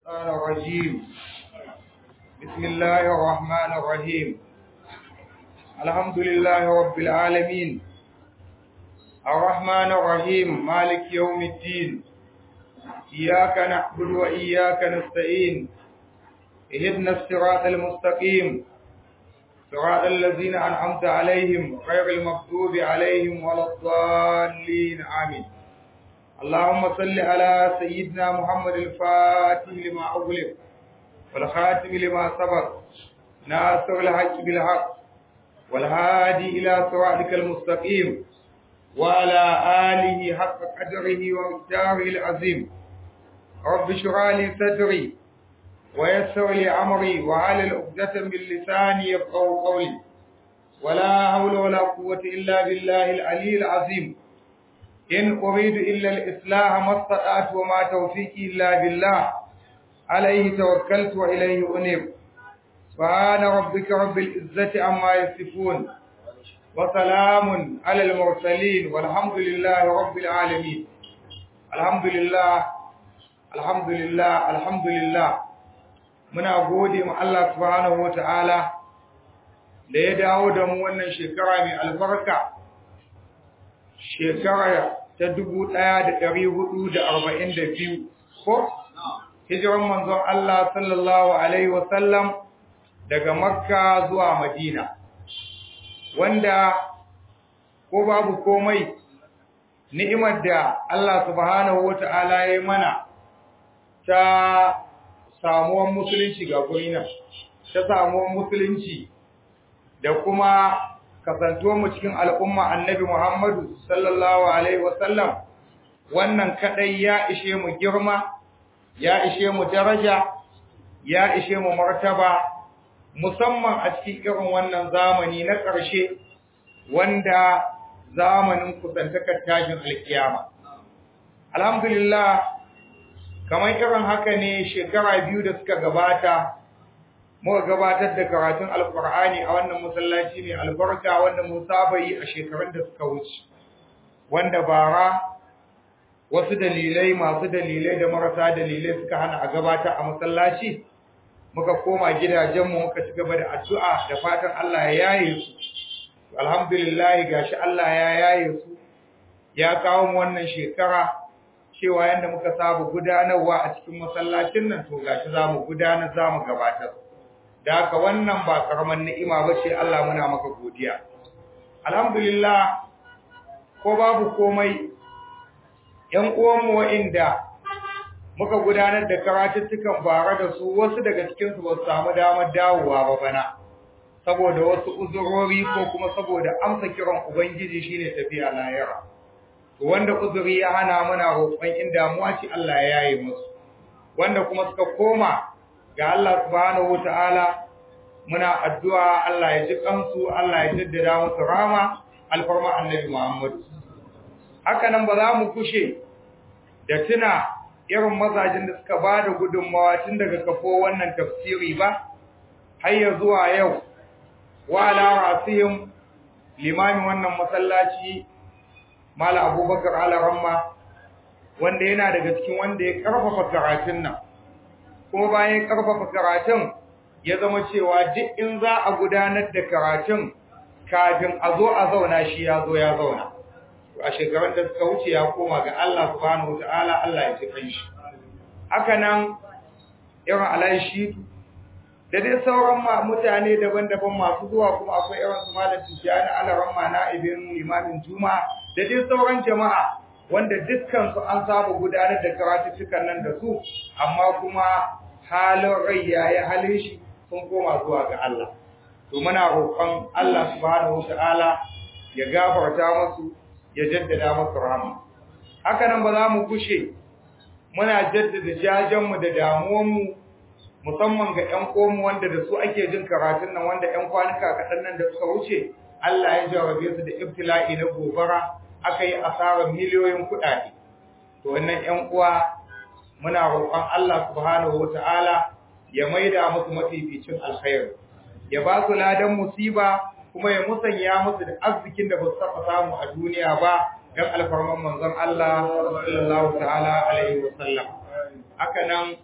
الشيطان الرجيم بسم الله الرحمن الرحيم الحمد لله رب العالمين الرحمن الرحيم مالك يوم الدين إياك نعبد وإياك نستعين اهدنا الصراط المستقيم صراط الذين أنعمت عليهم غير المغضوب عليهم ولا الضالين آمين اللهم صل على سيدنا محمد الفاتح لما أغلق والخاتم لما سبق ناصر الحق بالحق والهادي إلى صراطك المستقيم وعلى آله حق قدره ومقداره العظيم رب اشرح لي صدري ويسر لي أمري وعلى عقدة من لساني يفقهوا قولي ولا حول ولا قوة إلا بالله العلي العظيم إن أريد إلا الإصلاح ما استطعت وما توفيقي إلا بالله عليه توكلت وإليه أنيب سبحان ربك رب العزة عما يصفون وسلام على المرسلين والحمد لله رب العالمين الحمد لله الحمد لله الحمد لله muna gode ma Allah subhanahu wataala da ya dawo da mu wannan shekara mai albarka shekara ta dubu ɗaya da ɗari hudu da arba'in da biyu ko hijiran manzon Allah sallallahu alaihi wasallam daga makka zuwa madina wanda ko babu komai ni'imar da Allah subhanahu wata'ala ya mana ta samuwar musulunci ga gurina ta samuwar musulunci da kuma kasantuwar mu cikin al'umma annabi Muhammadu sallallahu alaihi wasallam wannan kadai ya ishe mu girma ya ishe mu daraja ya ishe mu martaba musamman a cikin irin wannan zamani na ƙarshe wanda zamanin kusantakar tashin alkiyama alhamdulillah kamar irin haka ne shekara biyu da suka gabata muka gabatar da karatun alkur'ani a wannan masallaci mai albarka wanda mun saba yi a shekarun da suka wuce wanda bara wasu dalilai masu dalilai da marasa dalilai suka hana a gabata a masallaci muka koma gidajenmu muka ci gaba da addu'a da fatan Allah ya yaye su alhamdulillah gashi Allah ya yaye su ya kawo mu wannan shekara cewa yanda muka saba gudanarwa a cikin masallacin nan to gashi zamu gudanar zamu gabatar da haka wannan ba karaman ni'ima bace Allah muna maka godiya alhamdulillah ko babu komai ƴan uwanmu wa'inda muka gudanar da karatuttukan bara da su wasu daga cikin su ba su samu damar dawowa ba bana saboda wasu uzurori ko kuma saboda amsa kiran ubangiji shine tafiya lahira wanda uzuri ya hana muna roƙon in damuwa ce Allah ya yaye musu wanda kuma suka koma ga Allah subhanahu wataala muna addu'a Allah ya ji kansu Allah ya jaddada musu rama alfarma annabi Muhammad haka nan ba za mu kushe da tuna irin mazajin da suka ba da gudunmawa tun daga kafo wannan tafsiri ba har ya zuwa yau wa ala rasihim limamin wannan masallaci Mala Abubakar Alaramma wanda yana daga cikin wanda ya karfafa karatun nan kuma bayan karfafa karatun ya zama cewa duk in za a gudanar da karatun kafin a zo a zauna shi ya zo ya zauna a shekarun da suka wuce ya koma ga Allah subhanahu wataala Allah ya ci kanshi haka nan irin alaishi da dai sauran mutane daban-daban masu zuwa kuma akwai irin su malam Tijjani Alaramma na ibn imamin Juma'a da dai sauran jama'a wanda dukkan su an saba gudanar da karatuttukan nan da su amma kuma halin rai yayi halin shi sun koma zuwa ga Allah to muna roƙon Allah subhanahu wataala ya gafarta musu ya jaddada musu rahama haka nan ba za mu kushe muna jaddada jajen mu da damuwan mu musamman ga ƴan komu wanda da su ake jin karatun nan wanda ƴan kwanuka kaɗan nan da suka wuce Allah ya jarabe su da ibtila'i na gobara aka yi asarar miliyoyin kuɗaɗe. To wannan ‘yan uwa muna roƙon Allah subhanahu wa ta'ala ya maida musu mafificin alkhairu, ya ba su ladan musiba kuma ya musanya musu da arzikin da ba su taɓa samu a duniya ba don alfarman manzon Allah sallallahu ta'ala alaihi wa sallam. Haka nan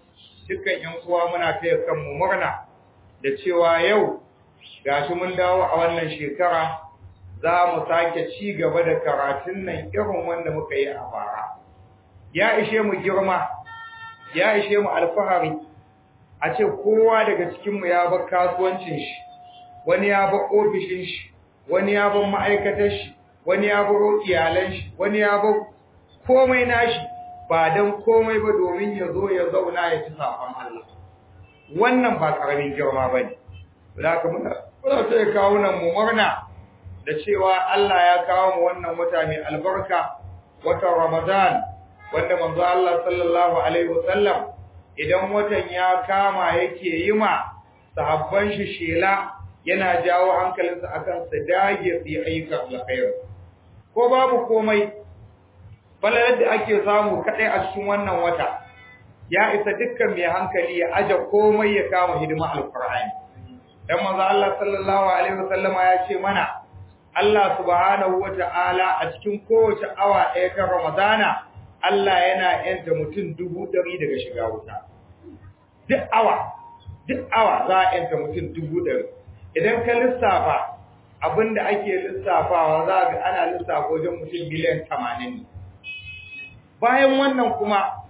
dukkan ƴan uwa muna taya kanmu murna da cewa yau gashi mun dawo a wannan shekara za mu sake ci gaba da karatun nan irin wanda muka yi a bara ya ishe mu girma ya ishe mu alfahari a ce kowa daga cikinmu ya bar kasuwancin shi wani ya bar ofishin shi wani ya bar ma'aikatar shi wani ya bar iyalan shi wani ya bar komai nashi ba dan komai ba domin ya zo ya zauna ya ci safan Allah wannan ba karamin girma bane zaka muna muna sai kawo nan mu murna da cewa Allah ya kawo mu wannan wata mai albarka watan Ramadan wanda manzo Allah sallallahu alaihi wasallam idan watan ya kama yake yi ma sahabban shi shela yana jawo hankalinsa akan su dage su yi ayyukan alkhairi ko babu komai falalar da ake samu kadai a cikin wannan wata ya isa dukkan mai hankali ya aje komai ya kama hidima alqur'ani dan manzo Allah sallallahu alaihi wasallama ya ce mana Allah subhanahu wata'ala a cikin kowace awa ɗaya ta Ramadana Allah yana yanta mutum dubu ɗari daga shiga wuta duk awa duk awa za a yanta mutum dubu ɗari idan ka lissafa abinda ake lissafawa za ga ana lissafa wajen mutum miliyan tamanin ne bayan wannan kuma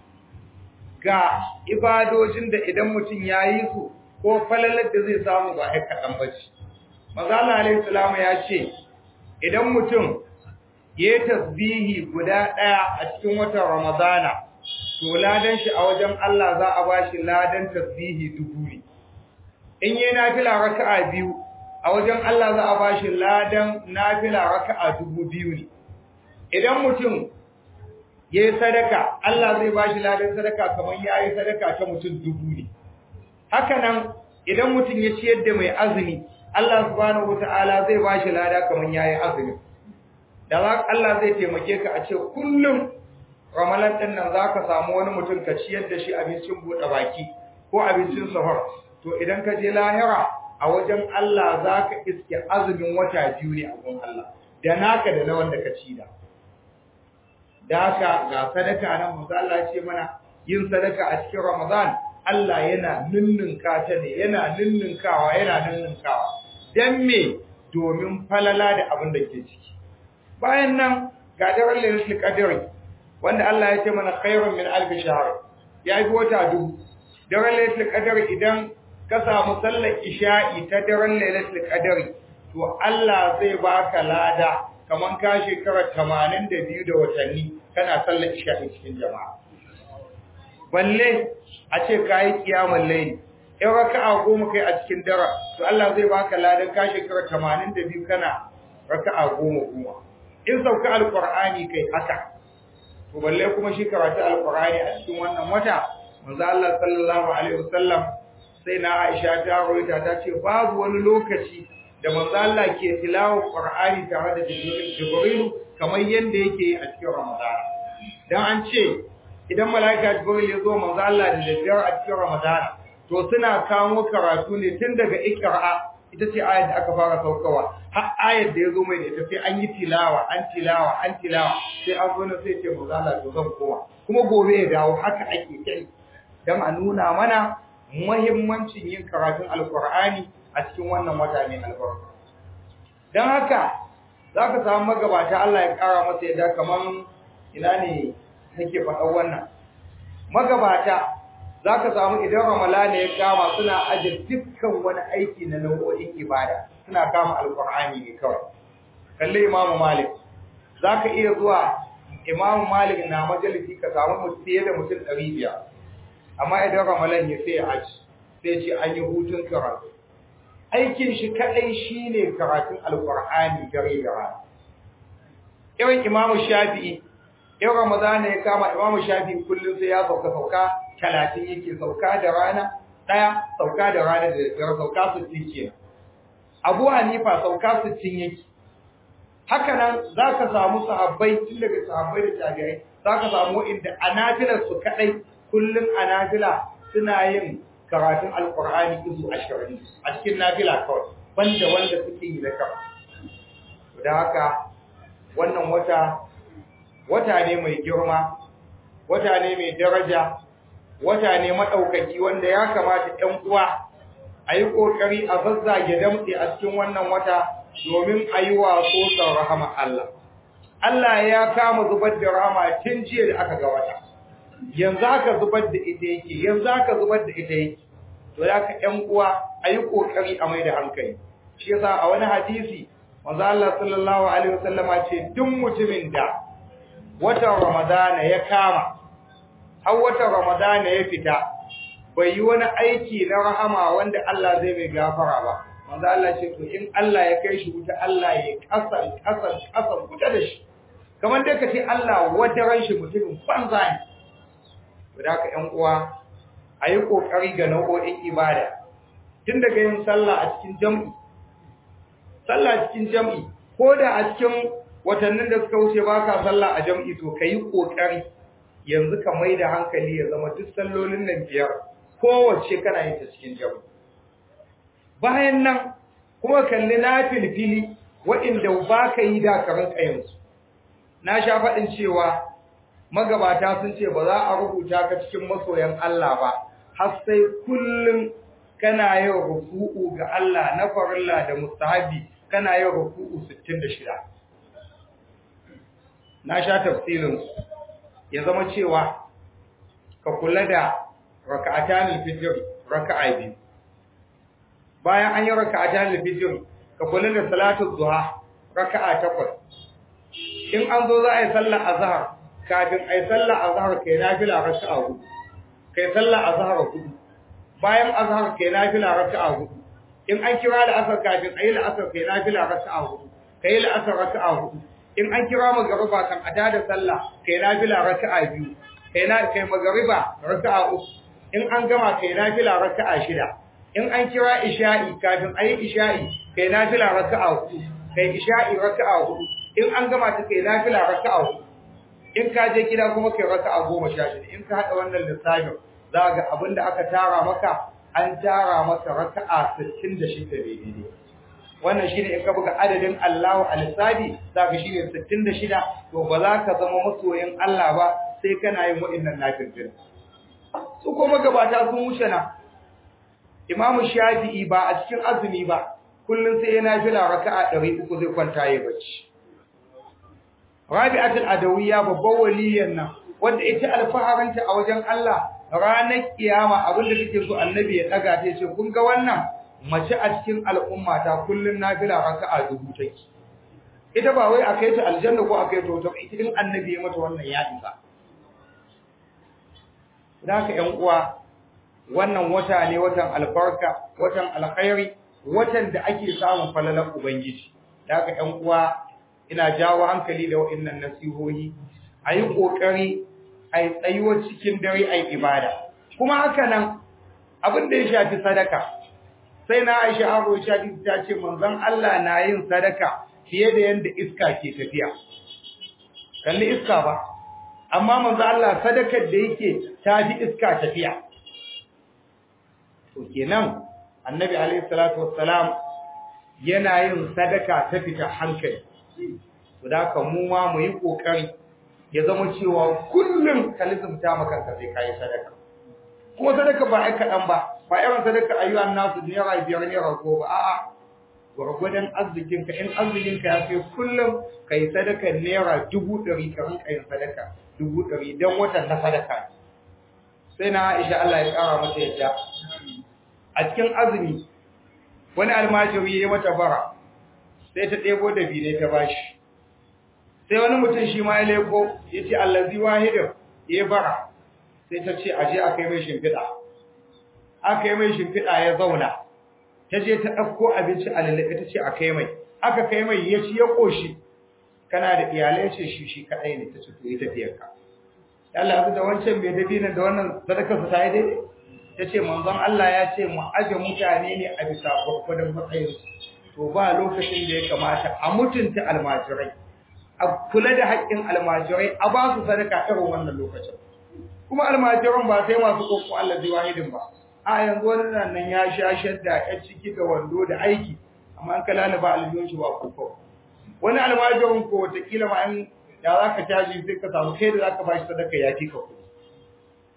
ga ibadojin da idan mutum ya yi su ko falalar da zai samu ba ya kaɗan ba ce mazala alaihi salamu ya ce idan mutum ya yi tasbihi guda ɗaya a cikin watan ramadana to ladan shi a wajen Allah za a ba shi ladan tasbihi dubu ne in yi nafila raka'a biyu a wajen Allah za a ba shi ladan nafila raka'a dubu biyu ne idan mutum ya yi sadaka Allah zai ba shi ladan sadaka kamar ya yi sadaka ta mutum dubu ne haka nan idan mutum ya ciyar da mai azumi Allah subhanahu wata'ala zai ba shi lada kamar ya yi azumi da za Allah zai taimake ka a ce kullum ramalan ɗin nan za ka samu wani mutum ka ciyar da shi abincin buɗe baki ko abincin sahur to idan ka je lahira a wajen Allah za ka iske azumin wata biyu ne a gun Allah da naka da na wanda ka ci da da haka ga sadaka nan manzo Allah ce mana yin sadaka a cikin Ramadan Allah yana ninninka ta ne yana ninninkawa yana ninninkawa dan me domin falala da abin da ke ciki bayan nan ga daren lailatul qadr wanda Allah ya ce mana khairun min alf shahr ya yi wata dubu daren lailatul qadr idan ka samu sallar isha'i ta daren lailatul qadr to Allah zai baka lada kaman ka shekara 82 da watanni kana sallar isha'i cikin jama'a balle a ce kai kiyamul layl in raka'a goma kai a cikin dara to Allah zai baka ladan ka shekara 82 kana raka'a goma goma in sauka alqur'ani kai haka to balle kuma shi karatu alqur'ani a cikin wannan wata manzo Allah sallallahu alaihi wasallam sai na Aisha ta rawaita ta ce babu wani lokaci da manzo Allah ke tilawa qur'ani tare da Jibril kamar yanda yake a cikin Ramadan dan an ce idan malaika Jibril ya zo manzo Allah da daddare a cikin Ramadan to suna kawo karatu ne tun daga Iqra ita ce ayar da aka fara saukawa har ayar da ya zo mai da ita sai an yi tilawa an tilawa an tilawa sai an zo na sai ce manzo Allah to zan koma kuma gobe ya dawo haka ake kai dan a nuna mana muhimmancin yin karatun alqur'ani a cikin wannan wata mai albarka dan haka zaka samu magabata Allah ya kara masa yadda kaman ina ne nake faɗa wannan magabata za ka samu idan ramalana ya kama suna aje dukkan wani aiki na nau'o'in ibada suna kama alkur'ani ne kawai kalli imamu malik za ka iya zuwa imamu malik na majalisi ka samu fiye da mutum ɗari biyar amma idan ramalan ya sai aji sai ce an yi hutun karatu aikin shi kaɗai shi ne karatun alkur'ani dare da rana irin imamu shafi'i in ramadana ya kama imamu shafi'i kullum sai ya sauka sauka talatin yake sauka da rana ɗaya sauka da rana da daddare sauka sittin kenan abu hanifa sauka sittin yake haka nan za ka samu sahabbai tun daga sahabbai da tabi'ai za ka samu inda a nafilar su kaɗai kullum a nafila suna yin karatun alkur'ani izu ashirin a cikin nafila kawai banda wanda suke yi da kawai da haka wannan wata wata ne mai girma wata ne mai daraja wata ne maɗaukaki wanda ya kamata ‘yan uwa a yi ƙoƙari a zazzage damtse a cikin wannan wata domin a yi waso son rahama Allah. Allah ya kama zubar da rahama tun jiya da aka ga wata, yanzu aka zubar da ita yake, yanzu aka zubar da ita yake. To da ka ‘yan uwa a yi ƙoƙari a mai da hankali. Shi yasa a wani hadisi, manzo Allah sallallahu alaihi wasallama ce duk mutumin da watan Ramadana ya kama har watan Ramadana ya fita bai yi wani aiki na rahama wanda Allah zai mai gafara ba manzo Allah ce to in Allah ya kai shi wuta Allah ya kasan kasan kasan wuta da shi kamar dai kace Allah wata ran shi mutumin banza ne to da ka ƴan uwa ayi kokari ga nau'o'in ibada tun daga yin sallah a cikin jam'i sallah cikin jam'i ko da a cikin watannin da suka wuce baka sallah a jam'i to kai kokari yanzu ka mai da hankali ya zama duk sallolin nan biyar kowace kana yin ta cikin jam'i bayan nan kuma kalli na filfili waɗanda ba ka yi da karin kayansu na sha faɗin cewa magabata sun ce ba za a rubuta ka cikin masoyan Allah ba har sai kullum kana yin ruku'u ga Allah na farilla da mustahabi kana yin ruku'u 66 na sha tafsirin ya zama cewa ka kula da raka'atan al-fajr raka'a biyu bayan an yi raka'atan al-fajr ka kula da salatu duha raka'a takwas in an zo za a yi sallar azhar kafin a yi sallar azhar kai nafila raka'a hudu kai sallar azhar hudu bayan azhar kai nafila raka'a hudu in an kira da asar kafin a yi la'asar kai nafila raka'a hudu kai la'asar raka'a hudu in an kira magariba kan ada da sallah kai nafila raka'a biyu kai na kai magariba raka'a uku in an gama kai nafila raka'a shida in an kira isha'i kafin ayi isha'i kai nafila raka'a hudu kai isha'i raka'a hudu in an gama ta kai nafila raka'a hudu in ka je gida kuma kai raka'a goma sha shida in ka hada wannan lissafin za ga abinda aka tara maka an tara maka raka'a 66 daidai wannan shine in ka buga adadin Allahu al-Sadi zaka shine 66 to ba za ka zama masoyin Allah ba sai kana yin wa'annan nafilin su kuma gabata sun wuce na Imam Shafi'i ba a cikin azumi ba kullun sai yana fila raka'a 300 zai kwanta yayi bacci Rabi'atul Adawiyya babban waliyan nan wanda ita alfaharanta a wajen Allah ranar kiyama abinda take so annabi ya daga ta ce kun ga wannan mace a cikin al'umma ta kullun nafila raka'a dubu take ita ba wai akai ta aljanna ko akai ta wuta ita in annabi ya mata wannan ya isa zaka ƴan uwa wannan wata ne watan albarka watan alkhairi watan da ake samun falalan ubangiji zaka ƴan uwa ina jawo hankali da wa'annan nasihohi ayi kokari ayi tsayuwa cikin dare ayi ibada kuma haka nan abin da ya shafi sadaka sai na Aisha Abu Shadi ta ce manzon Allah na yin sadaka fiye da yanda iska ke tafiya kalli iska ba amma manzon Allah sadakar da yake tafi iska tafiya to kenan annabi alaihi salatu wassalam yana yin sadaka ta fita hankali to da ka mu ma mu yi kokari ya zama cewa kullum ka lizumta maka ka sai kai sadaka kuma sadaka ba ai kadan ba ba irin sadaka ayyuan nasu naira biyar naira goma a'a gwargwadon arzikinka in arzikinka ya kai kullum ka yi sadaka naira dubu ɗari ka rinka yin sadaka dubu ɗari don watan na sadaka sai na aisha Allah ya ƙara mata yadda a cikin azumi wani almajiri ya mata bara sai ta ɗebo da bine ta bashi sai wani mutum shi ma ya leko ya ce allazi wahidin ya bara sai ta ce aje a kai mai shimfiɗa aka yi mai shimfiɗa ya zauna ta je ta ɗauko abinci a lallaɓe ta ce a kai mai aka kai mai ya ci ya ƙoshi kana da iyalai ce shi shi kaɗai ne ta ce to yi tafiyarka Allah abu da wancan mai dabi nan da wannan sadakar su ta yi daidai ta ce manzon Allah ya ce mu aje mutane ne a bisa gwagwadon matsayin to ba lokacin da ya kamata a mutunta almajirai a kula da haƙƙin almajirai a ba su sadaka irin wannan lokacin kuma almajiran ba sai masu kokko Allah zai wahidin ba a yanzu wani nan ya sha shadda ya ciki da wando da aiki amma an kala ba aljihun shi ba koko wani almajirin ko watakila ma an ya za ka caji sai ka samu kai da za ka bashi sadaka ya fi ka kuɗi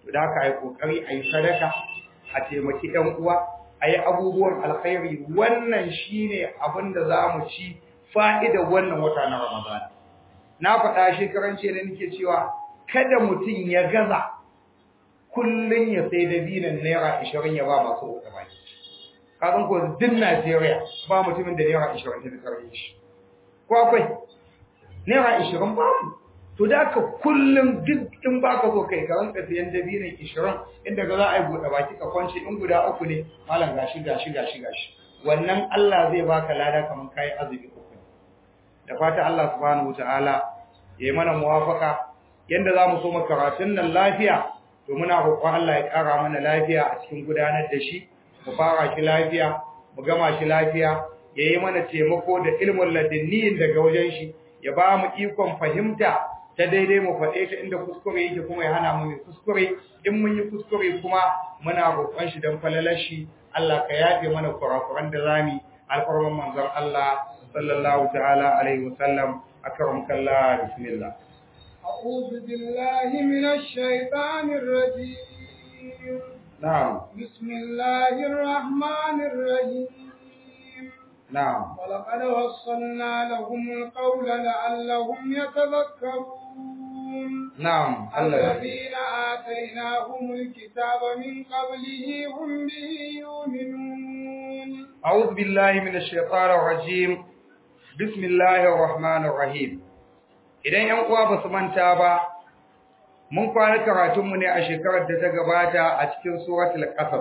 da haka ai kokari ai sadaka a taimaki ɗan uwa ayi abubuwan alkhairi wannan shine abin da zamu ci fa'idar wannan wata na Ramadan na faɗa shekaran ce da nake cewa kada mutum ya gaza kullun ya sai da binan naira 20 ya ba masu wuta baki kazan ko din Najeriya ba mutumin da naira 20 ta karbe shi ko akwai naira 20 babu to da ka kullum duk in baka so kai ka ranka siyan dabinan 20 inda ga za a yi buɗe baki ka kwance in guda uku ne malam gashi gashi gashi gashi wannan Allah zai baka lada kaman kai azumi uku da fata Allah subhanahu wataala yayi mana muwafaka yanda zamu so mu karatun nan lafiya to muna roƙon Allah ya ƙara mana lafiya a cikin gudanar da shi mu fara shi lafiya mu gama shi lafiya yayi mana taimako da ilmin ladinniyin daga wajen shi ya ba mu ikon fahimta ta daidai mu faɗe ta inda kuskure yake kuma ya hana mu mai kuskure in mun yi kuskure kuma muna roƙon shi don falalar shi Allah ka yafe mana kurakuran da zami alfarman manzon Allah sallallahu ta'ala alaihi wasallam akram kallah bismillah أعوذ بالله من الشيطان الرجيم نعم بسم الله الرحمن الرحيم نعم ولقد وصلنا لهم القول لعلهم يتذكرون نعم الله الذين آتيناهم الكتاب من قبله هم به يؤمنون أعوذ بالله من الشيطان الرجيم بسم الله الرحمن الرحيم idan ‘yan uwa ba su manta ba, mun kwana karatunmu ne a shekarar da ta gabata a cikin suratul ƙasar,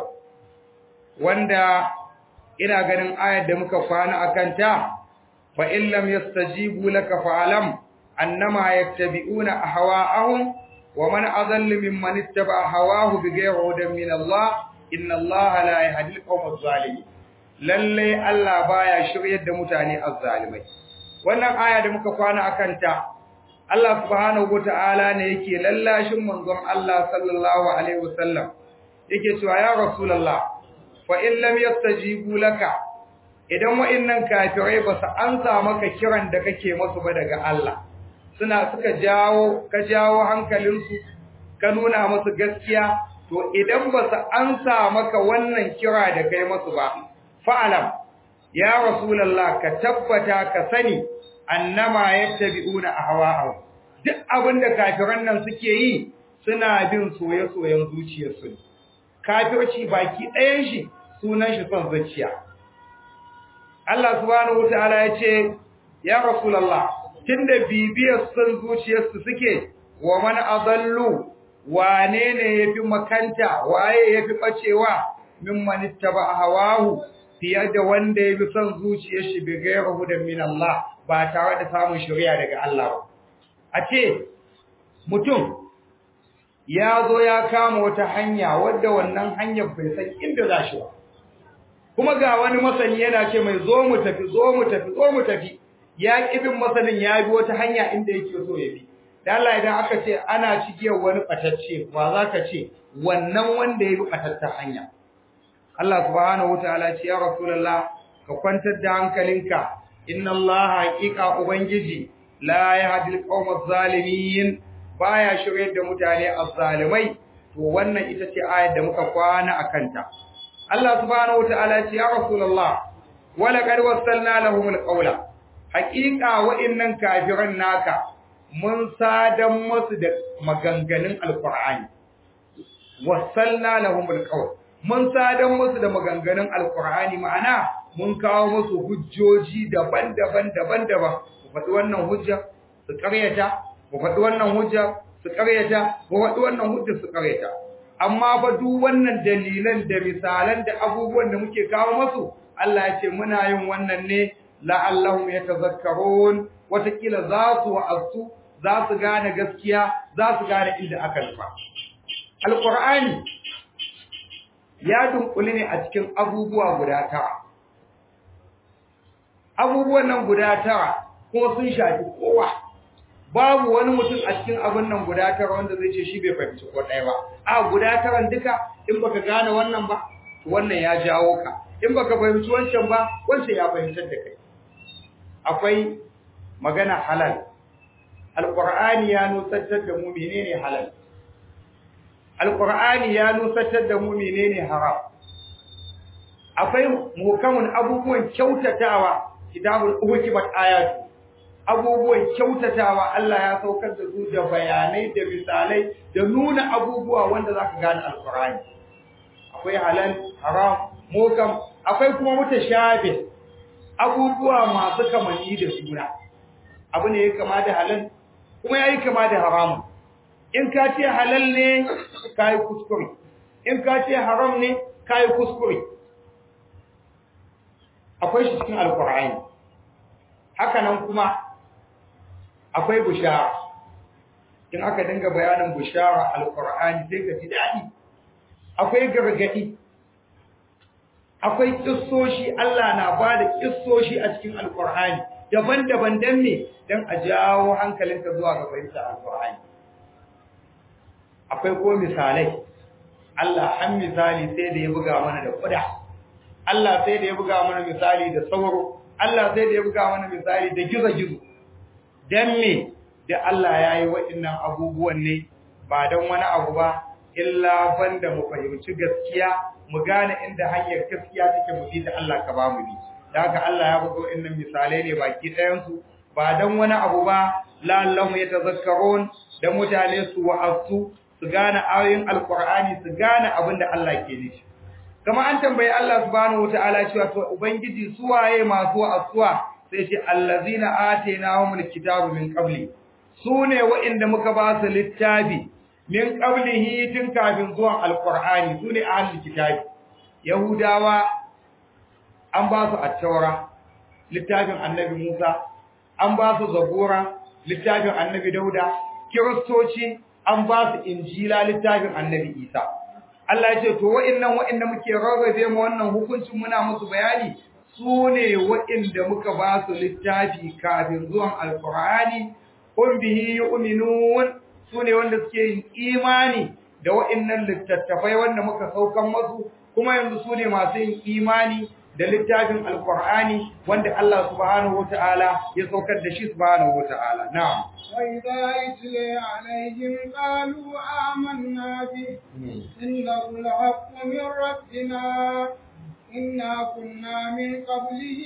wanda ina ganin ayar da muka kwana a kanta, fa illam yastajibu laka fa'alam annama yattabi'una ahwa'ahum wa man adallu mimman ittaba hawahu bighayri hudan min Allah inna Allah la yahdi al-qawma adh-dhalimin lalle Allah baya shiryar da mutane azzalimai wannan aya da muka kwana akan ta Allah subhanahu wata'ala ne yake lallashin manzon Allah sallallahu alaihi wasallam yake cewa ya rasulullah fa in lam yastajibu laka idan wa'annan kafirai ba su ansa maka kiran da kake musu ba daga Allah suna suka jawo ka jawo hankalinsu ka nuna musu gaskiya to idan ba su ansa maka wannan kira da kai musu ba fa'alam ya rasulullah ka tabbata ka sani annama yattabi'una ahwa'ahum duk abinda kafiran nan suke yi suna bin soye-soyen zuciyarsu ne kafirci baki ɗayan shi sunan shi son zuciya Allah subhanahu wataala ya ce ya rasulullah tunda bibiyar son zuciyarsu suke wa man adallu wane ne yafi makanta waye yafi bacewa mimman ittaba hawahu fiye da wanda yafi son zuciyar shi bi ghayri hudan min Allah ba tare da samun shari'a daga Allah ba a ce mutum ya zo ya kama wata hanya wadda wannan hanyar bai san inda za shi ba kuma ga wani masani yana ce mai zo mu tafi zo mu tafi zo mu tafi ya kibin masanin ya bi wata hanya inda yake so ya bi da Allah idan aka ce ana cikiyar wani batacce ba za ka ce wannan wanda ya bi batattar hanya Allah subhanahu wataala ce ya rasulullah ka kwantar da hankalinka inna Allah haqiqa ubangiji la yahdi al-qawma adh-dhalimin baya shiryar da mutane azzalimai to wannan ita ce ayar da muka kwana akanta Allah subhanahu wataala ce ya rasulullah wala qad wassalna lahum al-qawla haqiqa wa'innan kafiran naka mun sadan musu da maganganun alqur'ani wassalna lahum al-qawl mun sadan musu da maganganun alqur'ani ma'ana mun kawo musu hujjoji daban-daban daban-daban ku faɗi wannan hujja su ƙaryata ku faɗi wannan hujja su ƙaryata ku faɗi wannan hujja su ƙaryata amma fa duk wannan dalilan da misalan da abubuwan da muke kawo musu Allah ya ce muna yin wannan ne la'allahum yatazakkarun watakila za su wa'azu za su gane gaskiya za su gane inda aka nufa alqur'ani ya dunkule ne a cikin abubuwa guda tara abubuwan nan guda tara kuma sun shafi kowa babu wani mutum a cikin abin nan guda tara wanda zai ce shi bai fahimci ko ɗaya ba a guda taran duka in baka gane wannan ba wannan ya jawo ka in baka fahimci wancan ba wancan ya fahimtar da kai akwai magana halal alqur'ani ya nutsantar da mu menene halal alqur'ani ya nusatar da mu menene haram akwai mukamin abubuwan kyautatawa kitabul uhkimat ayatu abubuwan kyautatawa Allah ya saukar da su da bayanai da misalai da nuna abubuwa wanda zaka gane alqur'ani akwai halal haram mukam akwai kuma mutashabih abubuwa masu kamanni da suna abu ne ya kama da halal kuma yayi kama da haramun in ka ce halal ne kai kuskure in ka ce haram ne kai kuskure akwai shi cikin alqur'ani haka nan kuma akwai bushara in aka dinga bayanin bushara alqur'ani sai ka ji dadi akwai gargadi akwai kissoshi Allah na bada kissoshi a cikin alqur'ani daban-daban dan me dan a jawo hankalinka zuwa ga fahimtar alqur'ani akwai ko misalai Allah an misali sai da ya buga mana da kuda Allah sai da ya buga mana misali da sauro Allah sai da ya buga mana misali da gizo-gizo dan me da Allah ya yi waɗannan abubuwan ne ba don wani abu ba illa banda mu fahimci gaskiya mu gane inda hanyar gaskiya take mu bi da Allah ka ba mu bi da haka Allah ya buga waɗannan misalai ne baki ɗayan su ba don wani abu ba la'allahu yatazakkarun da mutane su wa'azu su gane ayoyin alqur'ani su gane abin da Allah ke nufi kama an tambayi Allah subhanahu wataala cewa to ubangiji suwaye masu wa'azuwa sai ce allazina atainahumul kitaba min qabli sune wa'inda muka ba su littafi min qablihi tun kafin zuwan alqur'ani sune ahlul kitabi yahudawa an ba su at-taura littafin annabi Musa an ba su zabura littafin annabi Dauda kiristoci an ba su injila littafin annabi Isa Allah ya ce to wa'annan wa'anda muke rarrabe mu wannan hukuncin muna musu bayani su ne wa'inda muka ba su littafi kafin zuwan alkur'ani kun bihi yu'minun su ne wanda suke yin imani da wa'innan littattafai wanda muka saukan masu kuma yanzu su ne masu yin imani da littafin alkur'ani wanda Allah subhanahu wata'ala ya saukar da shi subhanahu wata'ala na'am وإذا يتلي عليهم قالوا آمنا به إنه الحق من ربنا إنا كنا من قبله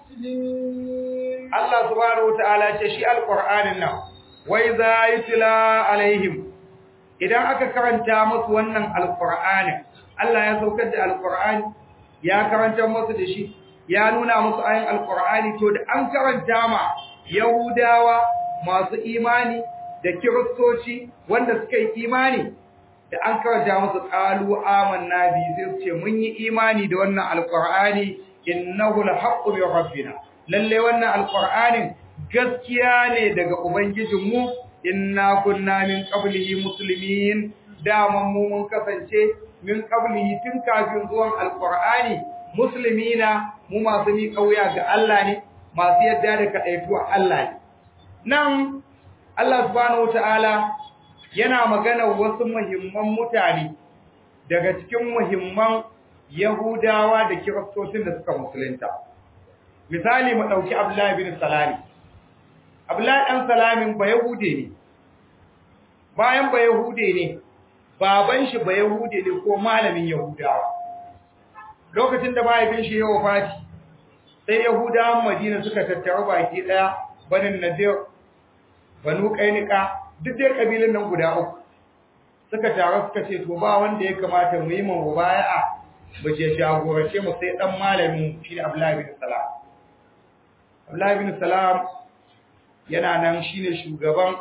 مسلمين Allah subhanahu wataala ce shi alqur'anin nan wai za yutla alaihim idan aka karanta musu wannan alqur'anin Allah ya saukar da alqur'ani ya karanta musu da shi ya nuna musu ayin alqur'ani to da an karanta ma yahudawa masu imani da kiristoci wanda suka yi imani da an karanta musu qalu amanna bi sai su ce mun yi imani da wannan alqur'ani innahu alhaqqu min rabbina lalle wannan alqur'anin gaskiya ne daga ubangijinmu inna kunna min qablihi muslimin daman mu mun kasance min qablihi tun kafin zuwan alqur'ani muslimina mu masu mi kauya ga Allah ne masu yadda da kadaituwa Allah ne nan Allah subhanahu wataala yana magana wasu muhimman mutane daga cikin muhimman Yahudawa da Kiristocin da suka musulunta misali mu dauki Abdullah bin Salami Abdullah dan Salamin ba Yahude ne bayan ba Yahude ne baban shi ba Yahude ne ko malamin Yahudawa lokacin da mahaifin shi ya wafati sai Yahudawan Madina suka tattara baki daya banin Nadir Banu Qainuqa duk dai kabilan nan guda uku suka taru suka ce to ba wanda ya kamata mu yi mu mubaya'a mu je jagorance mu sai dan malamin shi ne Abdullah bin Salam Abdullah bin Salam yana nan shine shugaban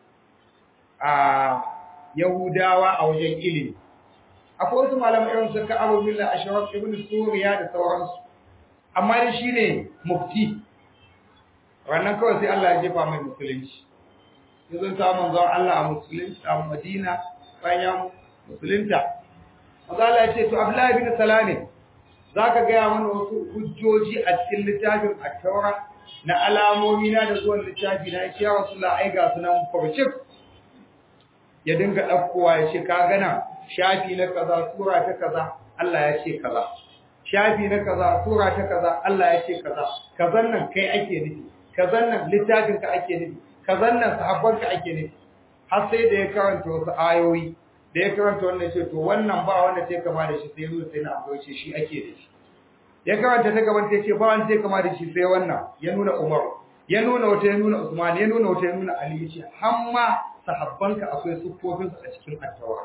a Yahudawa a wajen ilimi akwai wasu malamai irin su Ka'ab bin Ashraf ibn Suriya da sauransu amma dai shine mufti wannan kawai sai Allah ya jefa mai musulunci yanzu ta manzon Allah a musulunci a Madina bayan musulunta Allah ya ce to Abdullahi bin Salame zaka ga mana wasu hujjoji a cikin littafin at-Taura na alamomi na da zuwan littafi na ya Rasulullah ai ga sunan farcik ya dinga dakkowa ya ce ka gana shafi na kaza sura ta kaza Allah ya ce kaza shafi na kaza sura ta kaza Allah ya ce kaza kazan nan kai ake nufi kazan nan littafin ka ake nufi kazan nan sahabban ka ake nufi har sai da ya karanta wasu ayoyi da ya karanta wannan ce to wannan ba wanda sai kama da shi sai nuna sai na abu ce shi ake da shi ya karanta ta gaban sai ce ba wanda sai kama da shi sai wannan ya nuna Umar ya nuna wata ya nuna Usman ya nuna wata ya nuna Ali ya ce hamma sahabbanka akwai sufofin su a cikin attawa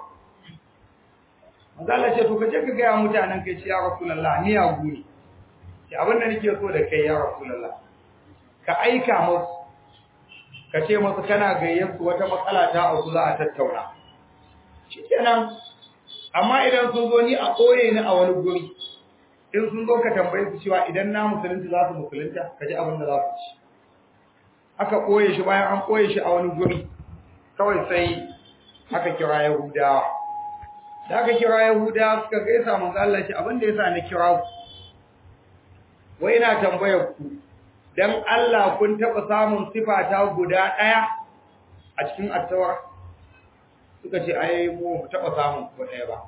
manzo Allah ce to kaje ka ga mutanen kai ce ya Rasulullah ni ya guri ce abin da nake so da kai ya Rasulullah ka aika musu ka ce musu kana gayyar su wata matsala ta auku za a tattauna shikenan amma idan sun zo ni a koye ni a wani guri in sun zo ka tambaye su cewa idan na musulunci za su musulunta ka ji abin da za su ci aka koye shi bayan an koye shi a wani guri kawai sai aka kira yahudawa da aka kira yahudawa suka gaisa manzo Allah shi abin da yasa na kira ku wai ina tambayar ku dan Allah kun taba samun sifa ta guda daya a cikin attawa suka ce ai mu mu taba samun ko daya ba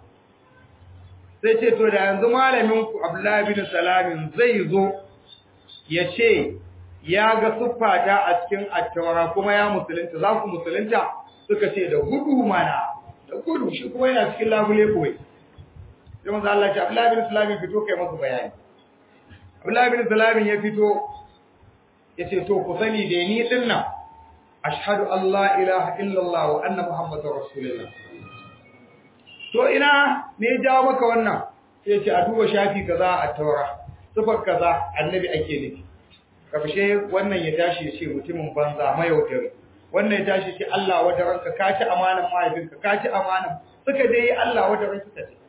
sai ce to da yanzu malamin ku Abdullahi bin Salamin zai zo ya ce ya ga siffata a cikin attawa kuma ya musulunta za ku musulunta suka ce da gudu mana da gudu shi kuma yana cikin labule kawai sai manzo Allah ya ce Abdullahi bin Salamin fito kai masa bayani Abdullahi bin Salamin ya fito yace to ku sani da ni din nan ashhadu an la ilaha illallah wa anna muhammadar rasulullah to ina me ya jawo maka wannan sai yace a duba shafi kaza a taura sifar kaza annabi ake nufi kafshe wannan ya tashi ya ce mutumin banza mayaudari wannan ya tashi ce Allah wata ranka ka ci amanan mahaifinka ka ci amanan suka dai Allah wata ranka ta ce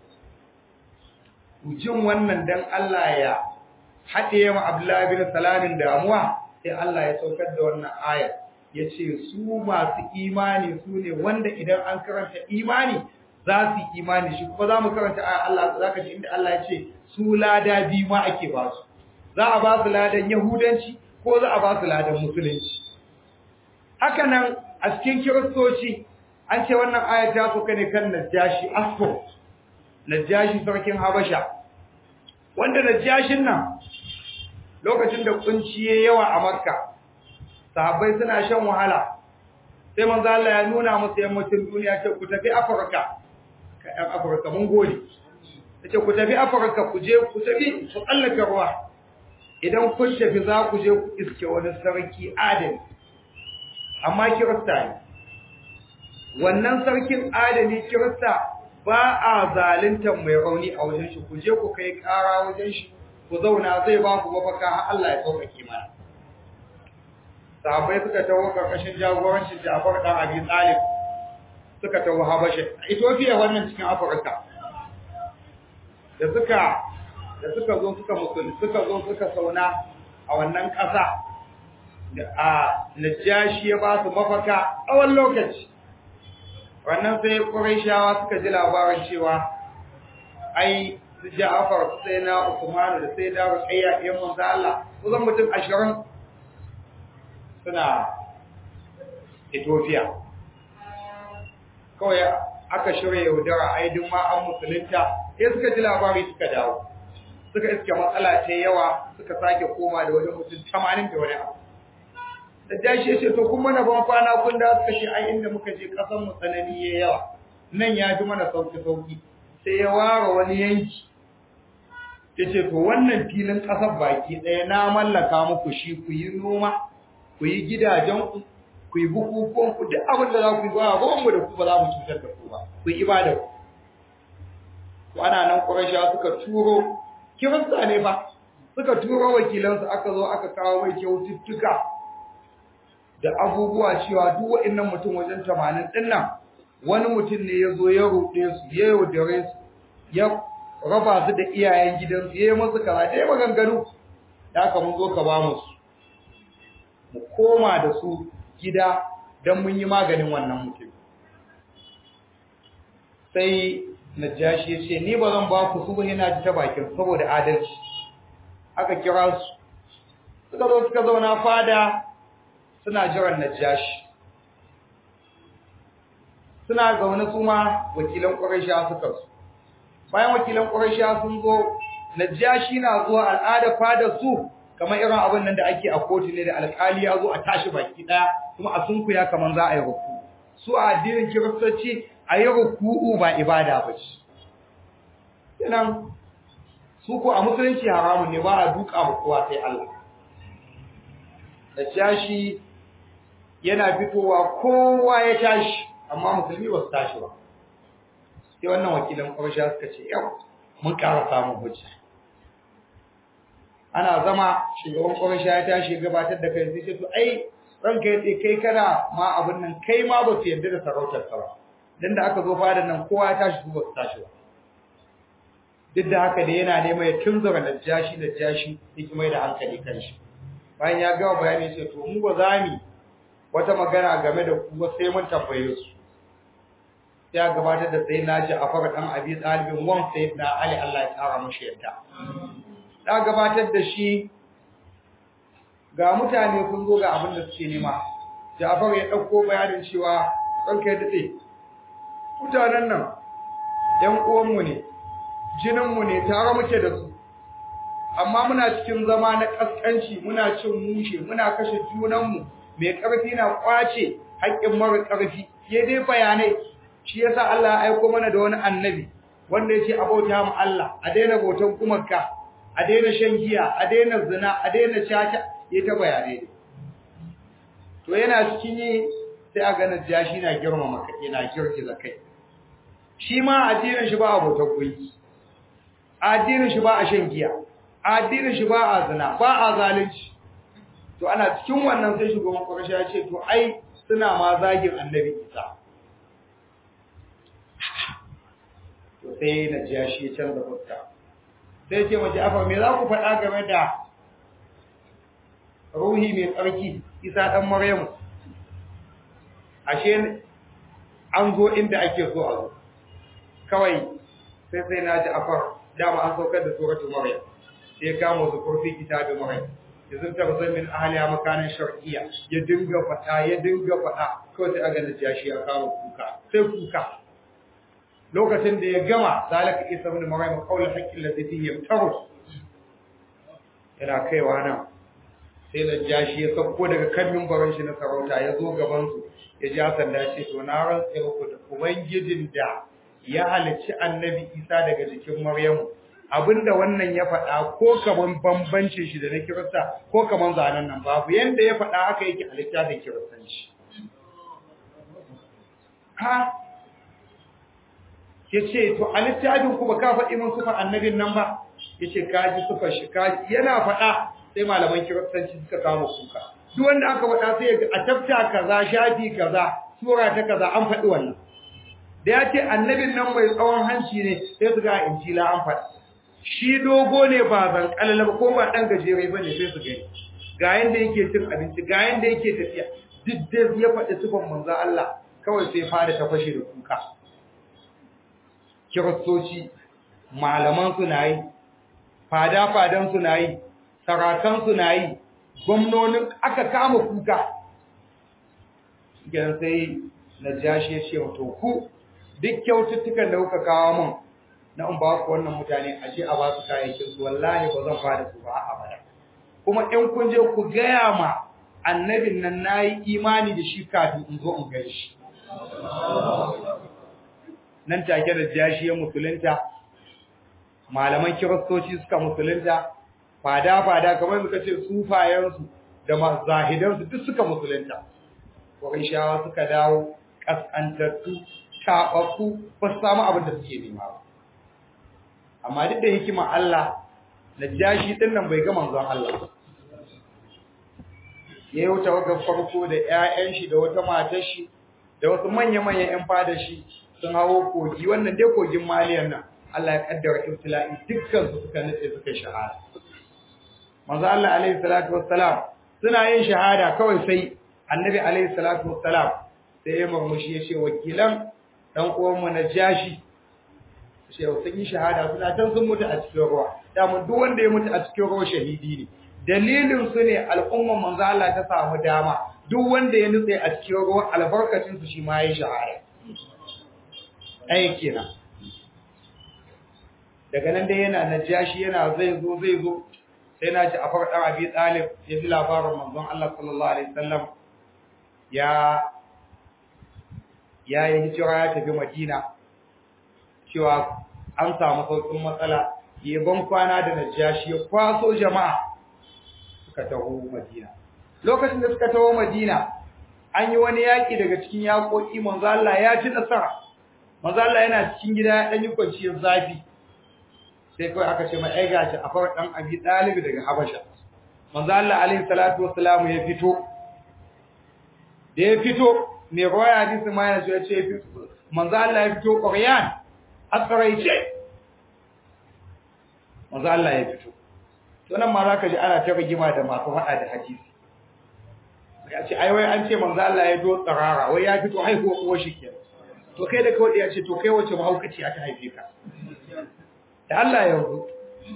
jin wannan dan Allah ya haɗe ma Abdullahi bin Salamin damuwa sai Allah ya saukar da wannan ayar yace su masu imani su ne wanda idan an karanta imani za su yi imani shi kuma za mu karanta ayar Allah zaka ji inda Allah ya ce su lada bi ma ake ba su za a ba su ladan yahudanci ko za a ba su ladan musulunci haka nan a cikin kiristoci an ce wannan ayar ta sauka ne kan najashi asfo najashi sarkin habasha wanda najashin nan lokacin da kunci yayi yawa a Makka sahabbai suna shan wahala sai manzo Allah ya nuna musu yammacin duniya ce ku tafi Afirka ka ɗan Afirka mun gode yace ku tafi Afirka ku je ku tafi ku tsallaka ruwa idan kun tafi za ku je ku iske wani sarki adali amma kirista ne wannan sarkin adali kirista ba a zaluntar mai rauni a wajen shi ku je ku kai ƙara wajen shi ku zauna zai ba ku mafaka har Allah ya sauƙaƙe mana sahabbai suka taho karkashin jagorancin Ja'far dan Abi Talib suka taho Habasha Ethiopia wannan cikin Afirka da suka da suka zo suka musulmi suka zo suka sauna a wannan ƙasa da a Najashi ya ba su mafaka tsawon lokaci wannan sai Qurayshawa suka ji labarin cewa ai su Ja'far sai na Usman da sai da Ruqayya ɗin manzo Allah kusan mutum 20 suna Ethiopia kawai aka shirya yaudara ai duk ma an musulunta sai suka ji labari suka dawo suka iske matsala ta yawa suka sake koma da wani mutum 80 da wani abu da jashi ce to kun mana ban kwana kun da suka ce ai inda muka je kasan mu tsanani yayi yawa nan ya fi mana sauki sauki sai ya ware wani yanki yace to wannan filin kasar baki ɗaya na mallaka muku shi ku yi noma ku yi gidajen ku ku yi bukukuwan ku duk abin da za ku yi ba ruwan mu da ku ba za mu cutar da ku ba ku yi ibada ku to ana nan Qurayshawa suka turo kirista ne fa suka turo wakilansu aka zo aka kawo mai kyaututtuka da abubuwa cewa duk wa'annan mutum wajen 80 din nan wani mutum ne ya zo ya ruɗe su ya yaudare su ya raba su da iyayen gidansu ya yi musu kaza da ya maganganu da aka mun zo ka ba mu su mu koma da su gida don mun yi maganin wannan mutum sai najashi ya ce ni ba zan ba ku su ba yana ji ta bakin saboda adalci aka kira su suka zo suka zauna fada suna jiran najashi suna zaune su ma wakilan ƙuraysha suka su bayan wakilan ƙuraysha sun zo najashi na zuwa al'ada fada su kamar irin abin nan da ake a kotu ne da alƙali ya zo a tashi baki ɗaya kuma a sunkuya kamar za a yi rufu su a addinin kiristoci ayi ruku'u ba ibada ba ce kenan su ko a musulunci haramun ne ba a duka ba kowa sai Allah da jashi yana fitowa kowa ya tashi amma musulmi ba su tashi ba sai wannan wakilan ƙwarshe suka ce yau mun ƙara samun hujja ana zama shugaban ƙwarshe ya tashi gabatar da kai sai ce to ai ranka ya kai kana ma abin nan kai ma ba su yarda da sarautar ka ba dan da aka zo fadan nan kowa ya tashi su ba su tashi ba duk da haka da yana nema ya tunzura da jashi da jashi yake mai da hankali kan shi bayan ya gama bayani sai to mu ba za mu wata magana game da ku ba sai mun tambaye su ya gabatar da sai naji a fara dan abi talibin wan sai da ali Allah ya tsara mushi yadda da gabatar da shi ga mutane sun zo ga abin da suke nema Ja'far ya dauko bayanin cewa ranka ya dade mutanen nan ɗan uwan mu ne jinin mu ne tare muke da su amma muna cikin zama na kaskanci muna cin mushe muna kashe junanmu mai ƙarfi na kwace haƙƙin mara ƙarfi ya dai bayanai shi yasa Allah ya aiko mana da wani annabi wanda ya ce a bauta mu Allah a daina bautan kumarka a daina shan giya a daina zina a daina caca ya ta bayanai to yana cikin yi sai a ganin jashi na girmama kai yana girgiza kai shi ma addinin shi ba a bautan gunki addinin shi ba a shan giya addinin shi ba a zina ba a zalunci to ana cikin wannan sai shugaban ƙwarshe ya ce to ai suna ma zagin annabi isa to sai na jiya shi ya canza fuska sai ce mace afa me za ku faɗa game da ruhi mai tsarki isa ɗan maryamu ashe an zo inda ake so a zo kawai sai sai na ji afar dama an saukar da suratul maryam sai kama su kurfi kitabin maryam yanzu ta zai min ahliya makanin shar'iyya ya dinga fada ya dinga fada kawai sai aga najashi ya kawo kuka sai kuka lokacin da ya gama zalika isa ibn maryam qawla haqqi alladhi fihi yamtaru yana kaiwa nan sai najashi ya sauko daga kan mimbarin shi na sarauta ya zo gaban su ya ja sanda ce to na rantsa muku da ubangijin da ya halicci annabi isa daga jikin maryamu abinda wannan ya faɗa ko kaman bambancin shi da na kirista ko kaman zanen nan babu yanda ya faɗa haka yake a littafin kiristanci ha ya ce to a littafin ku ba ka faɗi mun sufa annabin nan ba ya ce ka ji sufa shi ka yana faɗa sai malaman kiristanci suka kama kuka duk wanda aka faɗa sai a tafta kaza shafi kaza sura ta kaza an faɗi wannan da ya ce annabin nan mai tsawon hanci ne sai su ga injila an faɗi shi dogo ne ba zan kalala ba ko ba dan gajere ba ne sai su gani ga yanda yake cin abinci ga yanda yake tafiya duk da ya faɗi sifan manzo Allah kawai sai fara ta fashe da kuka kiristoci malaman su nayi fada fadan su nayi sarakan su nayi gwamnonin aka kama kuka gidan sai najashi ya ce to ku duk kyaututtukan da kuka kawo mun na in ba ku wannan mutane a ce a ba su kayayyakin su wallahi ba zan fara su ba a abada kuma in kun je ku gaya ma annabin nan nayi imani da shi kafin in zo in gani shi nan take da jashi ya musulunta malaman kiristoci suka musulunta fada fada kamar muka ce sufayen su da mazahidan su duk suka musulunta shawa suka dawo kaskantattu taɓaɓɓu ba su samu abin da suke nema ba amma duk da hikima Allah najashi din nan bai ga manzon Allah ya yi tawagar farko da ƴaƴan shi da wata matar shi da wasu manya-manyan ƴan fada shi sun hawo kogi wannan dai kogin maliyan nan Allah ya kaddara ibtila'i dukkan su suka nutse suka shahada manzo Allah alaihi salatu wassalam suna yin shahada kawai sai annabi alaihi salatu wassalam sai ya murmushi ya ce wakilan dan uwan mu najashi sai sun yi shahada suna can sun mutu a cikin ruwa damun duk wanda ya mutu a cikin ruwa shahidi ne dalilin su ne al'umman manzo Allah ta samu dama duk wanda ya nutse a cikin ruwa albarkacin su shi ma yayi shahada ai kenan daga nan dai yana najashi yana zai zo zai zo sai na ji a farɗar abi talib ya ji labarin manzon Allah sallallahu alaihi wasallam ya ya yi hijira ya tafi madina cewa an samu sauƙin matsala ya ban kwana da najashi ya kwaso jama'a suka taho madina lokacin da suka taho madina an yi wani yaƙi daga cikin yaƙoƙi manzo Allah ya ci nasara manzo Allah yana cikin gida ya dan yi kwanciyar zafi sai kawai aka ce mai ai gashi a fara dan abi dalib daga habasha manzo Allah alaihi salatu wassalam ya fito da ya fito mai rawaya hadisi ma yana ya ce manzo Allah ya fito quryan asraice manzo Allah ya fito to nan ma zaka ji ana ta rigima da masu hada da hadisi ya ce ai wai an ce manzo Allah ya do tsarara wai ya fito haihuwa uwar shi kenan to kai da kawai ya ce to kai wace mahaukaci aka haife ka da Allah ya yanzu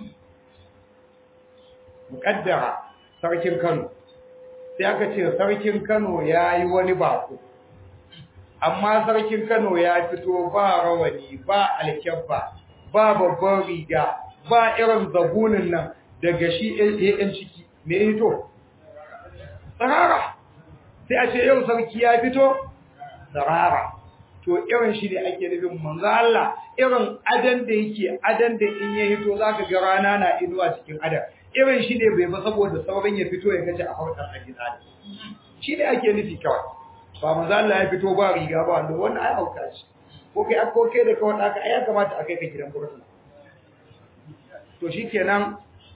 muƙaddara sarkin Kano sai aka ce sarkin Kano ya yi wani bako amma sarkin Kano ya fito ba rawani ba alkyabba ba babban riga ba irin zabunin nan daga shi yan ciki me ya hito tsarara sai a ce yau sarki ya fito tsarara to irin shi ne ake nufin manzo Allah irin adan da yake adan da in ya hito zaka ga rana na inuwa cikin adan irin shi ne bai ba saboda sauran ya fito ya gaji a farkon ajina shi ne ake nufi kawai ba manzo Allah ya fito ba riga ba wanda wannan ai auka shi ko kai ko kai da kawai aka ai ya kamata a kai ka gidan gurin to shikenan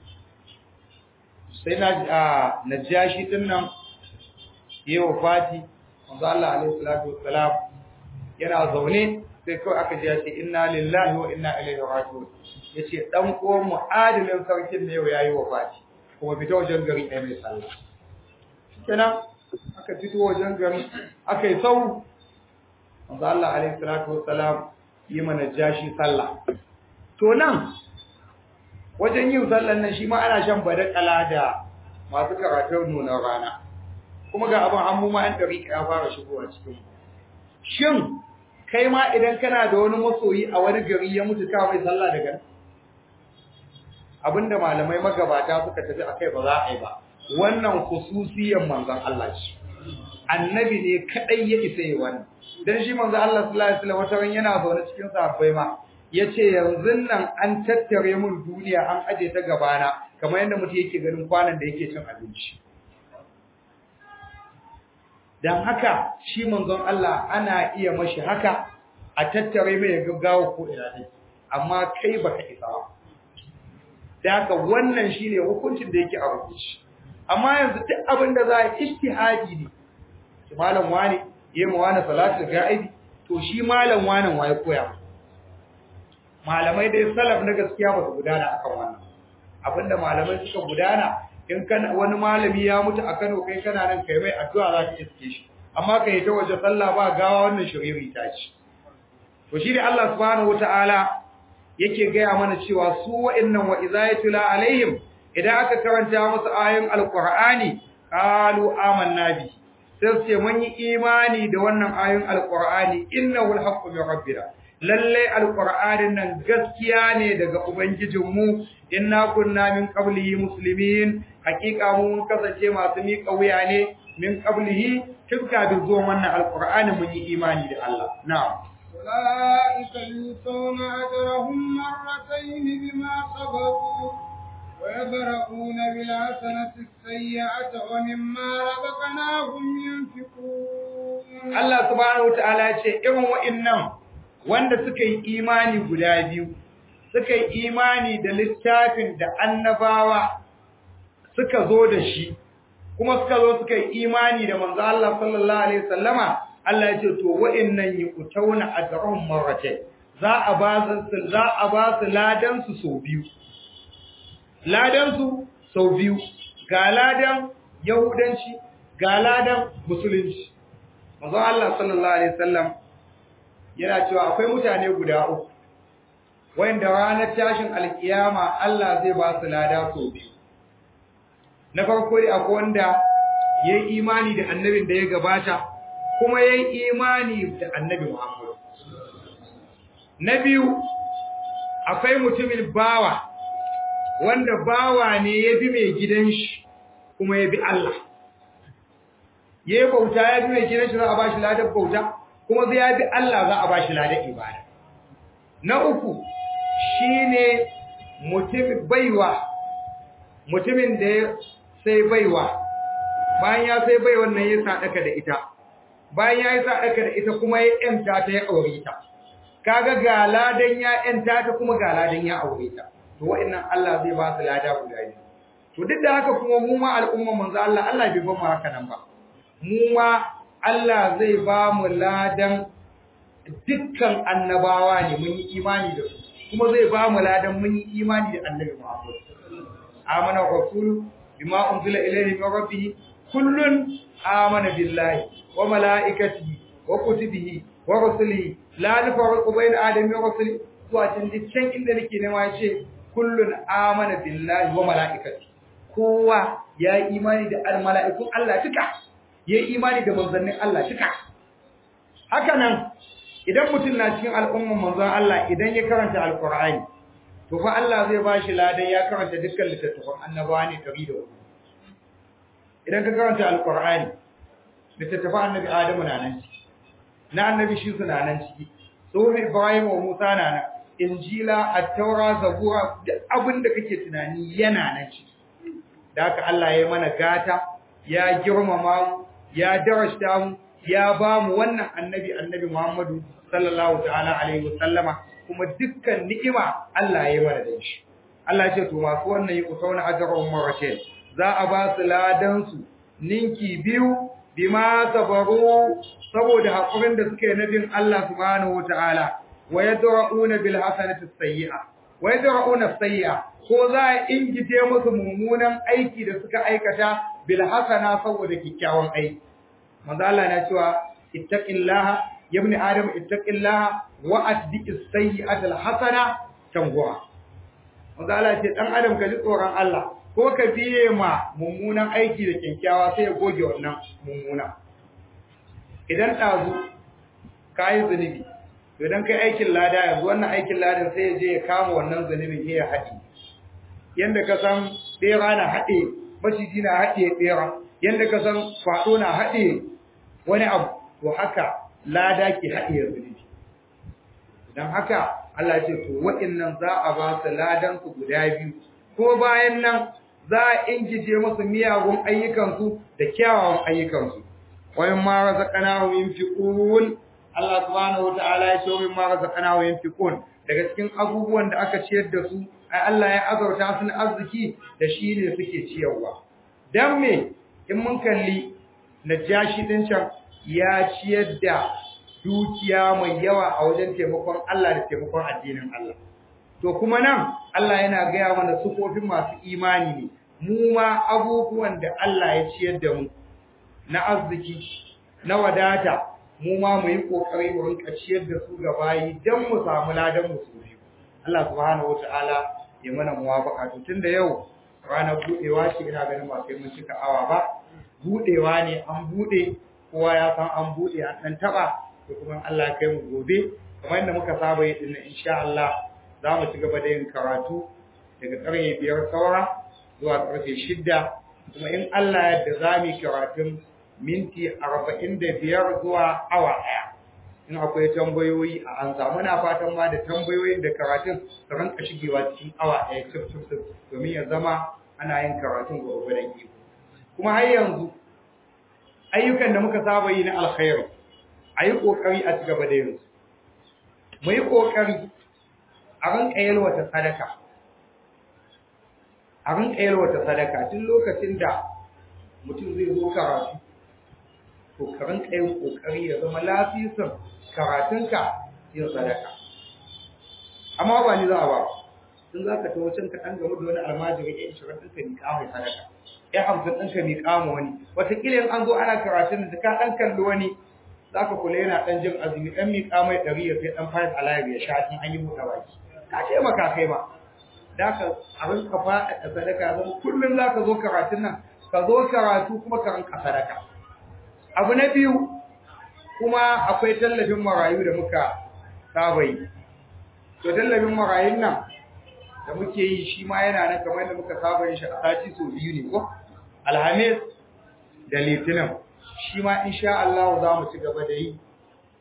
sai na najashi din nan yayi wafati manzo Allah alaihi salatu wassalam yana zaune sai kawai aka ji ya ce inna lillahi wa inna ilaihi raji'un yace dan uwan mu adilin sarkin ne yau yayi wafati kuma fita wajen gari ɗaya mai sallah kenan aka fito wajen gari aka yi sau manzo Allah alaihi salatu wassalam yi mana jashi sallah to nan wajen yin sallan nan shi ma ana shan badakala da masu karatun nuna rana kuma ga abin an mu ma an dariƙa ya fara shigowa cikin shin kai ma idan kana da wani masoyi a wani gari ya mutu ka mai sallah daga abinda malamai magabata suka tafi akai ba za a yi ba wannan khususiyan manzon Allah ce annabi ne kadai ya isa yi wannan dan shi manzon Allah sallallahu alaihi wasallam wata ran yana zaune cikin sahabbai ma yace yanzu nan an tattare mun duniya an aje ta gabana kamar yadda mutum yake ganin kwanan da yake cin abinci dan haka shi manzon Allah ana iya mashi haka a tattare mai gaggawa ko ina ne amma kai baka isa ba da haka wannan shine hukuncin da yake a rubuci amma yanzu duk abin da za a ijtihadi ne shi malam wani yayi mu wani salatu ga'ibi to shi malam wani waye koya malamai dai salaf na gaskiya ba su gudana akan wannan abinda malamai suka gudana in kana wani malami ya mutu a Kano kai kana nan kai mai addu'a za ka iske shi amma kai ta waje sallah ba gawa wannan shiriri ta ci to shi ne Allah subhanahu wataala yake gaya mana cewa su wa'annan wa izayatula alaihim idan aka karanta musu ayoyin alqur'ani qalu amanna bi sai ce mun yi imani da wannan ayoyin alqur'ani innahu alhaqqu min rabbina lalle alqur'anin nan gaskiya ne daga ubangijinmu inna kunna min qablihi muslimin hakika mun kasance masu miƙa wuya ne min qablihi tun kafin zuwan wannan alqur'ani mun yi imani da Allah na'am أولئك يؤتون أجرهم مرتين بما صبروا ويبرؤون بالحسنة السيئة ومما رزقناهم ينفقون Allah subhanahu wataala ya ce irin wa'annan wanda suka yi imani guda biyu suka yi imani da littafin da annabawa suka zo da shi kuma suka zo suka yi imani da manzo Allah sallallahu alaihi wasallama Allah ya ce to wa'annan yuqtauna ajrahum marratayn za a ba su za a ba su ladan su sau biyu ladan su sau biyu ga ladan yahudanci ga ladan musulunci manzo Allah sallallahu alaihi wasallam yana cewa akwai mutane guda uku wanda ranar tashin alkiyama Allah zai ba su lada sau biyu na farko dai akwai wanda yayi imani da annabin da ya gabata kuma yayi imani da annabi Muhammad na biyu akwai mutumin bawa wanda bawa ne ya bi mai gidan shi kuma ya bi Allah yayi bauta ya bi mai gidan shi za a bashi ladan bauta kuma zai ya bi Allah za a bashi ladan ibada na uku shine mutum baiwa mutumin da ya sai baiwa bayan ya sai baiwan nan ya sadaka da ita bayan ya yi sadaka da ita kuma ya yanta ta ya aure ta kaga ga ladan ya yanta ta kuma ga ladan ya aure ta to wa'annan Allah zai ba su lada guda biyu to duk da haka kuma mu ma al'umma manzo Allah Allah bai ba mu haka nan ba mu ma Allah zai ba mu ladan dukkan annabawa ne mun yi imani da su kuma zai ba mu ladan mun yi imani da annabi Muhammad amana rasulu bima unzila ilayhi min rabbih kullun amana billahi wa malaikatihi wa kutubihi wa rusulihi la nufarriqu bayna adami wa rusulihi zuwa can inda nake nema yace kullun amana billahi wa malaikatihi kowa ya yi imani da al-mala'ikun Allah duka ya yi imani da manzannin Allah duka haka nan idan mutum na cikin al'umman manzon Allah idan ya karanta alqur'ani to fa Allah zai ba shi ladan ya karanta dukkan littattafan annabawa ne tari da wani idan ka karanta alqur'ani littattafan annabi Adamu na nan ciki na annabi shi suna nan ciki tsohon Ibrahim wa Musa na nan injila at-taura zabura duk abin da kake tunani yana nan ciki da haka Allah ya mana gata ya girmama mu ya darasta mu ya ba mu wannan annabi annabi Muhammadu sallallahu ta'ala alaihi wasallama kuma dukkan ni'ima Allah ya mana da shi Allah ya ce to masu wannan yi kusauna ajrun marashin za a ba su ladan su ninki biyu bima sabaru saboda hakurin da suka yi nabin Allah subhanahu wataala wa yadra'una bil hasanati sayyi'a wa yadra'una sayyi'a ko za a ingije musu mummunan aiki da suka aikata bil hasana saboda kikkiawan aiki manzo Allah na cewa ittaqillaha ya ibn adam ittaqillaha wa atbi'is sayyi'atal hasana tanguwa manzo Allah ce dan adam ka ji tsoron Allah ko ka biye ma mummunan aiki da kyakkyawa sai ya goge wannan mummuna idan dazu kai zunubi idan kai aikin lada yanzu wannan aikin ladan sai ya je ya kama wannan zunubin ya haɗi yanda ka san bera na haɗe maciji na haɗe bera yanda ka san faɗo na haɗe wani abu to haka lada ke haɗe zunubi don haka Allah ce to waɗannan za a ba su ladan su guda biyu ko bayan nan za a ingije musu miyagun ayyukansu da kyawawan ayyukansu wayan ma razaqnahu yunfiqun Allah subhanahu wataala ya ce wayan ma razaqnahu yunfiqun daga cikin abubuwan da aka ciyar da su ai Allah ya azauta su na arziki da shi ne suke ciyarwa dan me in mun kalli najashi din can ya ciyar da dukiya mai yawa a wajen taimakon Allah da taimakon addinin Allah to kuma nan Allah yana gaya mana sufofin masu imani ne mu ma abubuwan da Allah ya ciyar da mu na arziki na wadata mu ma mu yi kokari mu rinka ciyar da su ga bayi dan mu samu ladan mu su biyu Allah subhanahu wataala ya mana muwafaka to tunda yau ranar budewa ce ina ganin ba sai mun cika awa ba budewa ne an bude kowa ya san an bude an dan taba to kuma Allah ya kai mu gobe kamar yadda muka saba yi din insha Allah za mu ci gaba da yin karatu daga karfe biyar saura zuwa karfe shidda kuma in Allah yadda za mu yi karatun minti arba'in da biyar zuwa awa ɗaya in akwai tambayoyi a an samu na fatan ma da tambayoyin da karatun su ranka shigewa cikin awa ɗaya cif cif cif domin ya zama ana yin karatun gwagwadon iko kuma har yanzu ayyukan da muka saba yi na alkhairi a yi ƙoƙari a ci gaba da yin su mu yi ƙoƙari a rinka yalwata sadaka a rinka yalwata sadaka tun lokacin da mutum zai zo karatu to ka rinka yin kokari ya zama lafisin karatunka yin sadaka amma ba ni za a ba tun za ka tawo can ka ɗan gamu da wani almajiri ya ishirin ɗinka miƙa mai sadaka ya hamsin ɗinka miƙa ma wani wataƙila in an zo ana karatun da ka ɗan kalli wani za ka kula yana ɗan jin azumi ɗan miƙa mai ɗari ya sai ɗan fayar alayyar ya sha tun an yi buɗe baki ka taimaka kai ma da ka a rinka faɗaɗa sadaka zama kullum za ka zo karatun nan ka zo karatu kuma ka rinka sadaka abu na biyu kuma akwai tallafin marayu da muka saba yi to tallafin marayun nan da muke yi shi ma yana nan kamar yadda muka saba yin shi a sati sau biyu ne ko alhamis da litinin shi ma insha Allah za mu ci gaba da yi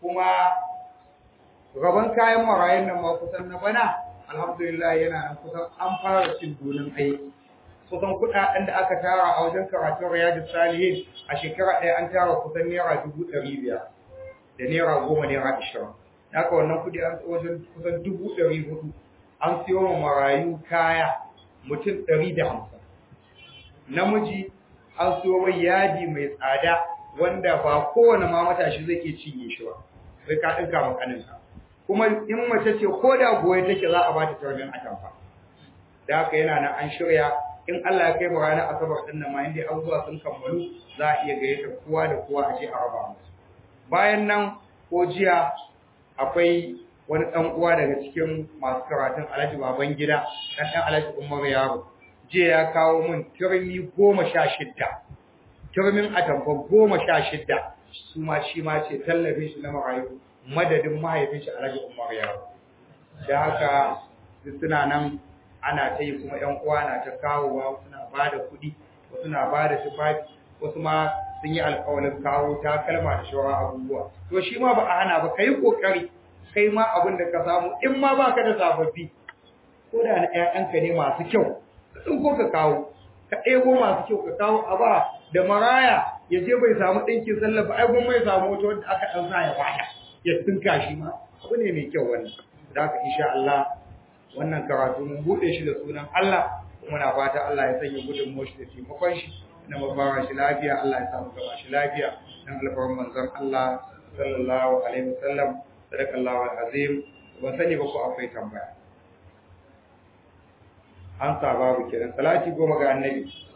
kuma gaban kayan marayun nan ma kusan na bana alhamdulillah yana nan kusan an fara cin donin aiki kusan kuɗaɗen da aka tara a wajen karatun riyadu salihin a shekara ɗaya an tara kusan naira dubu ɗari biyar da naira goma naira ashirin haka wannan kuɗi an wajen kusan dubu ɗari hudu an siyo wa marayu kaya mutum ɗari da hamsin namiji an siyo mai yadi mai tsada wanda ba kowane ma matashi zai iya cinye shi ba sai ka ɗinka ma ƙaninka kuma in mace ce ko da goye take za a ba ta tarbin atamfa da haka yana nan an shirya in Allah ya kai mu ranar asabar din nan ma inda abubuwa sun kammalu za a iya gayyata kowa da kowa a je a raba musu bayan nan ko jiya akwai wani ɗan uwa daga cikin masu karatun Alhaji Baban Gida dan ɗan Alhaji Umar Yaro jiya ya kawo min turmi goma sha shidda turmin atamfa goma sha shidda su ma shi ma ce tallafin shi na marayu madadin mahaifin shi Alhaji Umar Yaro da haka suna nan ana ta yi kuma ‘yan uwa na ta kawowa suna ba da kuɗi wasu na ba da tufafi wasu ma sun yi alƙawarin kawo takalma da shawara abubuwa to shi ma ba a hana ba ka yi ƙoƙari kai ma abin da ka samu in ma ba ka da sababbi ko da na ‘ya'yanka ne masu kyau ka ko ka kawo ka ɗebo masu kyau ka kawo a ba da maraya ya je bai samu ɗinkin sallah ba ai kuma ya samu wata wanda aka ɗan sa ya bata ya tunka shi ma abu ne mai kyau wannan da haka insha Allah wannan karatu mun bude shi da sunan Allah kuma na fata Allah ya sanya gudun shi da taimakon shi na mabara shi lafiya Allah ya samu gaba shi lafiya dan alfarin manzon Allah sallallahu alaihi wasallam sadakallahu alazim ban sani ba ko akwai tambaya an sa babu kenan salati goma ga annabi